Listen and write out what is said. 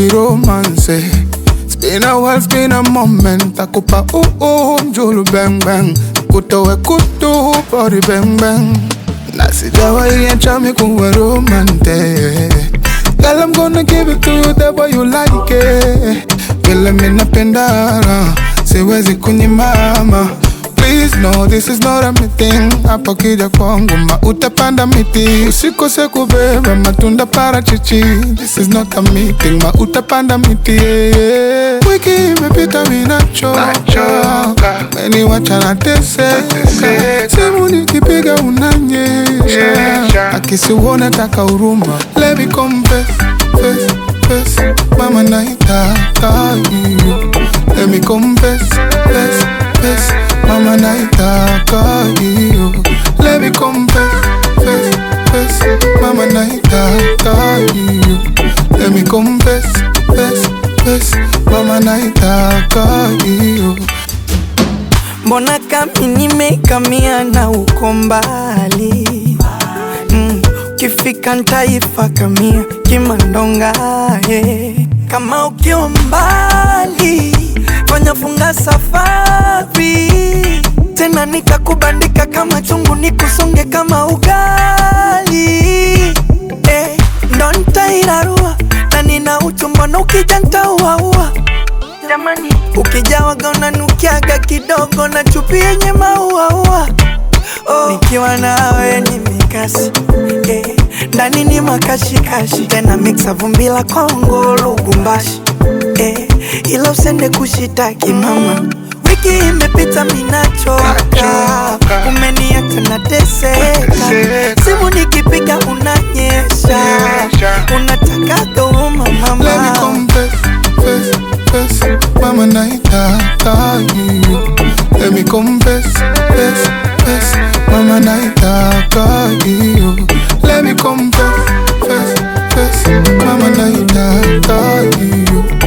baby romance. It's been a while, it's been a moment. Takupa ooh ooh, mjulu bang bang. Kutowe kutu, body bang bang. Na sijawahi acha mi kuwa romantic. Girl, I'm gonna give it to you the way you like it. Vile mi napenda, siwezi kunyimama. Please no, this is not a meeting. Hapo kija kwangu ma utapanda miti, usikose kubeba matunda parachichi. This is not a meeting, ma utapanda miti. Yeah, yeah. Wiki imepita minachoka, meniwacha nateseka. Simu nikipiga unanyesha, akisiuone taka huruma. Let me confess, confess, confess, mama naitaka hiyo. Let me confess, confess, confess, mama naitaka hiyo. Let me confess, confess, confess, mama naitaka hiyo. Let me confess, confess, confess, mama naitaka hiyo. Mbona kami nimekamia na uko mbali mm, Kifika ntaifa kamia kimandonga eh. Kama ukiwa mbali fanya funga safari tena nikakubandika kama chungu nikusonge kama ugali eh, ndo ntairarua na nina uchumbono ukija ntauaua jamani, ukijawaga unanukiaga kidogo na chupi yenye mauaua. Oh, nikiwa nawe ni mikasi eh, ndani ni makashikashi tena mixa vumbi la Kongo Lubumbashi eh, ila usende kushitaki mama Wiki imepita minachoka, umeniacha nateseka, simu nikipiga unanyesha, unatakaga huruma Let me mama confess, confess, confess, mama naitaka hiyo. Let me confess, confess, confess, mama naitaka hiyo. Let me confess, confess, confess, mama naitaka hiyo.